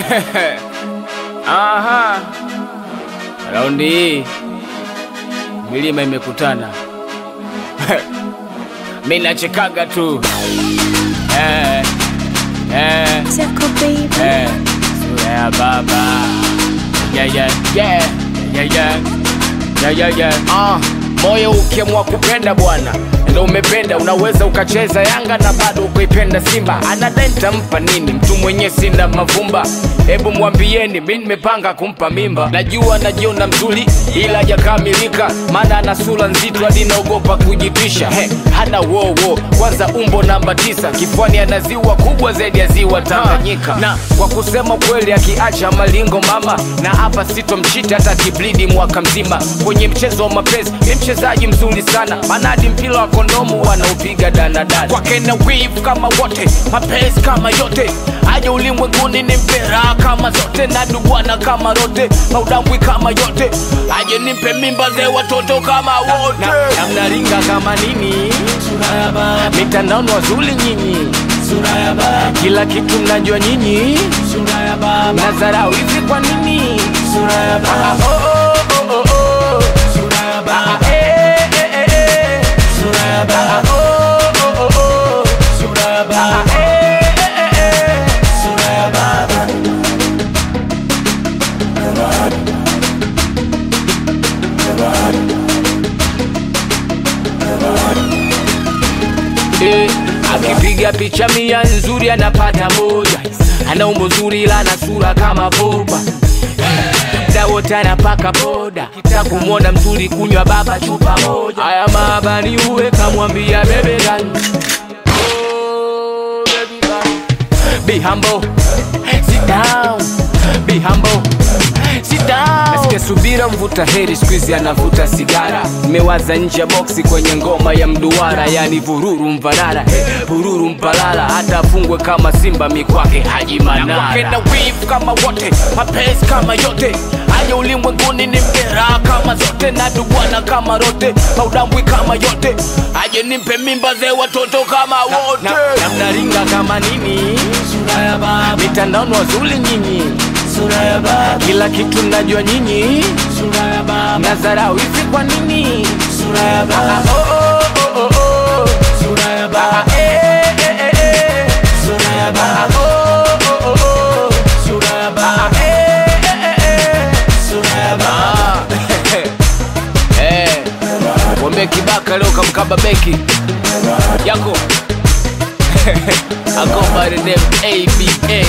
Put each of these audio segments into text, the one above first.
Aha, raundi hii milima imekutana. Mi nachekaga tu eh, eh, Zako baby. eh, sura ya baba yeah, yeah, yeah, yeah, yeah. Yeah, yeah, yeah. Ah, moyo ukiamua kupenda bwana ndo umependa, unaweza ukacheza Yanga na bado ukaipenda Simba. Anadai nitampa nini mtu mwenye sina mavumba? Hebu mwambieni, mi nimepanga kumpa mimba. Najua najiona mzuri, ila hajakamilika, maana ana sura nzito hadi naogopa kujipisha. He, hana wowo, kwanza umbo namba tisa, kifuani ana ziwa kubwa zaidi ya ziwa Tanganyika. Na kwa kusema kweli, akiacha malingo mama, na hapa sitomchita hata kiblidi mwaka mzima. Kwenye mchezo wa mapenzi ni mchezaji mzuri sana, maana hadi mpira wa kondomu wanaupiga danadana. Kwake na wivu kama wote, mapenzi kama yote, aje ulimwenguni ni mpera kama zote, na dubwana kama rote, maudambwi kama yote, aje nimpe mimba ze watoto kama wote, na mnaringa kama nini, mitandaoni wazuli nyinyi kila kitu mnajua nyinyi, mnadharau hivi kwa nini? Ah, oh, oh, oh, oh, oh. Ah, eh, eh, eh, eh. Ah, oh, oh, oh, oh. Ah, eh, eh, eh, eh. Eh, akipiga picha mia nzuri anapata moja, ana umbo zuri ila ana sura kama boba muda wote anapaka boda, kita kumwona mzuri kunywa baba chupa moja. Haya maabani uwe kamwambia bebe gani Oh, baby gani. Be humble, sit down. Be humble, sit down. Nasikia subira mvuta heri siku hizi anavuta sigara. Nimewaza nje ya boksi kwenye ngoma ya mduara, yani vururu mvarara, eh, vururu mpalala, hata afungwe kama simba mikwake Haji Manara. Na kwake na wivu kama wote, mapenzi kama yote, aje ulimwenguni ni mkera kama zote, na dubwana kama rote, maudambwi kama yote, aje nimpe mimba ze watoto kama wote, na mnaringa kama nini mitandaoni wazuli nyinyi, kila kitu mnajua nyinyi, mnadharau hivi kwa nini? Ah, oh, oh, oh, oh, oh. Ah, eh, eh, eh, eh. Ah, oh, oh, oh, oh. Ah, eh, eh, eh, eh. Ah, eh. Mwambie kibaka leo kamkaba beki yako I go by the name ABA.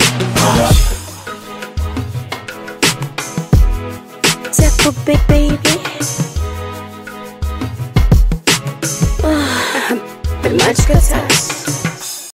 Zako baby. Ah, Much